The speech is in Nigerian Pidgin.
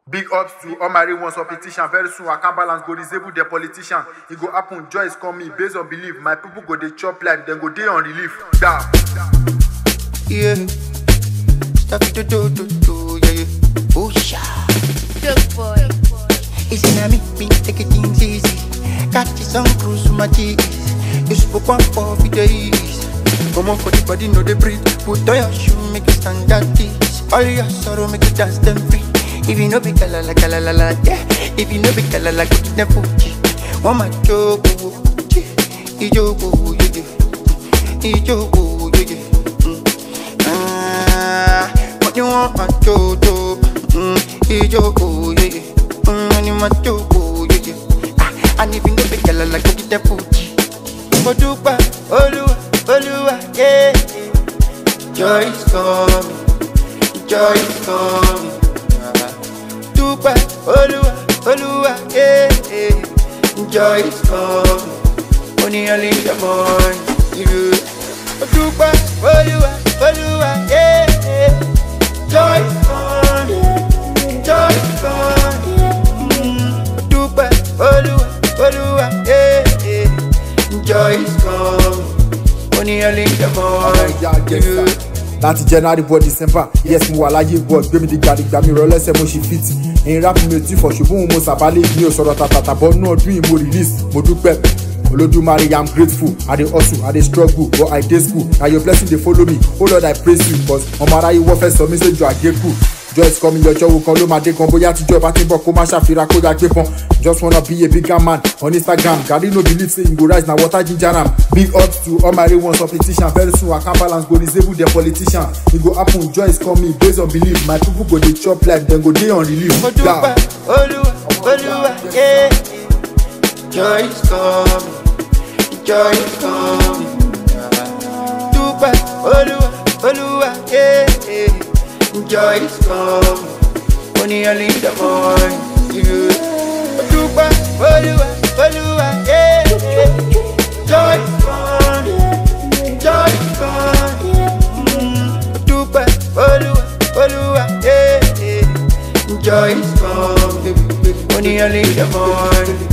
Big ups to all my real ones of petition. Very soon, I can balance go disable the politician. It go happen, joy is coming based on belief. My people go they chop life, then go day on relief. Da. yeah. Stuff to do, do, do, yeah, yeah. Oh, sha. Good boy. Easy na me, me take it things easy. Catch some cruise with my cheese. You spoke one for the days. Come on for the body, no they breathe. Put on your shoe, make it stand at this. All your sorrow, make it dance them free. If you know be kalala kalala, yeah. If you know be kalala, go to the Fuji. One my joke, ijogo, yeah, yeah. Ijogo, yeah, yeah. Mm. Ah, what you want, my jojo? Mm, ijogo, yeah, yeah. Mm, when you my jogo, yeah, yeah. Ah, and if you know be kalala, go to the Fuji. Odupa, Oluwa, Oluwa, yeah. yeah. Joy is coming, joy is coming. Dupa, Oluwa, Oluwa, yeah. yeah. Joy is coming, only early in the morning. Yeah. Dupa, Oluwa, Oluwa, yeah. yeah. Joy is coming, joy is coming. Mm. Dupa, Oluwa, Oluwa, yeah. yeah. Joy is coming, only early in the morning. Ọ̀rẹ́ ìyá Gẹ̀ẹ́sà. láti january bọ́ december yes mo wà láyé bọ́ gbé mi di gbàdìgbà mi rọ lẹ́sẹ̀ mo ṣe fit ẹ̀yin rap mi ò tí fọ̀ ṣùgbọ́n mo sàbálẹ̀ mi ò sọ̀rọ̀ tàtàtà bọ́ nú ọdún yìí mo release mo dúpẹ́ olódùmarè i'm grateful i dey hustle i dey struggle but i dey school na your blessing dey follow me oh lord i praise you cause ọmọ aráyé wọ́n fẹ́ sọ mí sójú àgékù joyce kọ́ mi yọjọ́ wo kan ló máa dé kan bóyá tíjọ́ bá ti ń bọ̀ kó má ṣàfihàn kó yà gbé pọn just wanna be a bigger man on instagram gari no believe say him go rise na water ginger am big ups to all my real ones of petition very soon i can balance go disable the politician e go happen joyce call me based on belief my people go dey chop life dem go dey on relief. Mo dúpẹ́ Olúwa, Olúwa, yeah. Joy is coming, joy is coming. Dúpẹ́ Olúwa, Olúwa, yeah. Joy is coming, only early in the morning. Yeah. Mo dúpẹ́ Olúwa, Olúwa, yeah. Joy is coming, joy is coming. Mm. Mo dúpẹ́ Olúwa, Olúwa, yeah. Joy is coming, only early in the morning.